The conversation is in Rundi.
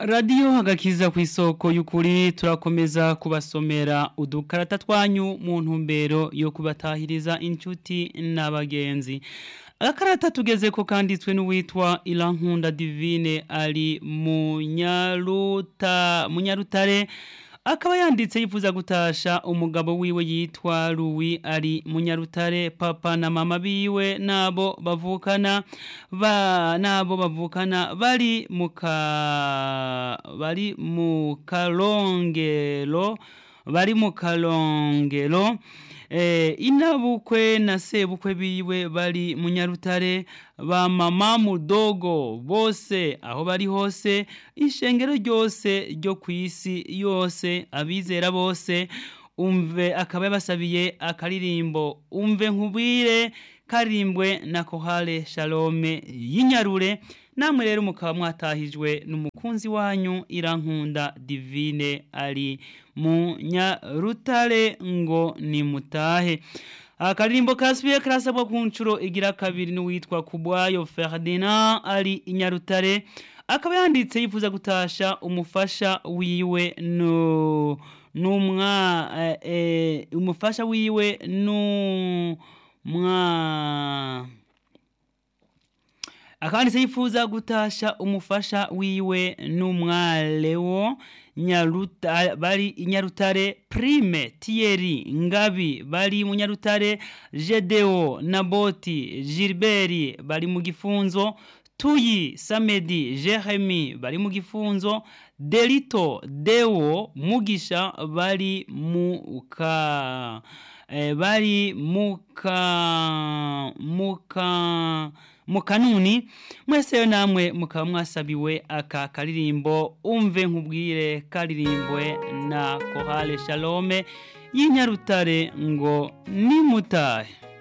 radiyo hagakiza ku isoko y'ukuri turakomeza kubasomera udukarata twanyu mu ntumbero yo kubatahiriza inshuti n'abagenzi agakarata tugeze ko kanditswe n'uwitwa irankunda divine ari munyaruta munyarutare akaba yanditse yifuza gutasha umugabo wiwe yitwa Louis ari munyarutare papa na mama biwe nabo bavukana ba nabo bavukana bari muka bari mu kalongero bari mu kalongero eh, inabukwe na sebukwe biwe bari munyarutare ba mama mudogo bose aho bari hose ishengero ryose ryo kwisi yose abizera bose umve akaba yabasabiye akaririmbo umve nkubwire karimbwe na kohale shalome y'inyarure namwe rero mukaba mwatahijwe n'umukunzi wanyu irankunda divine ari mu nyarutare ngo nimutahe akaririmbo kasubiye karasabwa ku nshuro igira kabiri n'uwitwa kubwayo ferdinand ari inyarutare akaba yanditse yifuza gutasha umufasha wiwe no numwa eh, eh, umufasha wiwe no mwa akanditse yifuza gutasha umufasha wiwe n'umwalewo nyaruta bari inyarutare prime Thierry ngabi bari mu nyarutare Gedeo Naboti Gilbert bari mu gifunzo Tuyi Samedi Jeremy bari mu gifunzo Delito Deo Mugisha bari mu ka eh, bari muka muka mukanuni mwese yo namwe mukaba mwasabiwe aka karirimbo umve nkubwire karirimbwe na kohale shalome y'inyarutare ngo nimutahe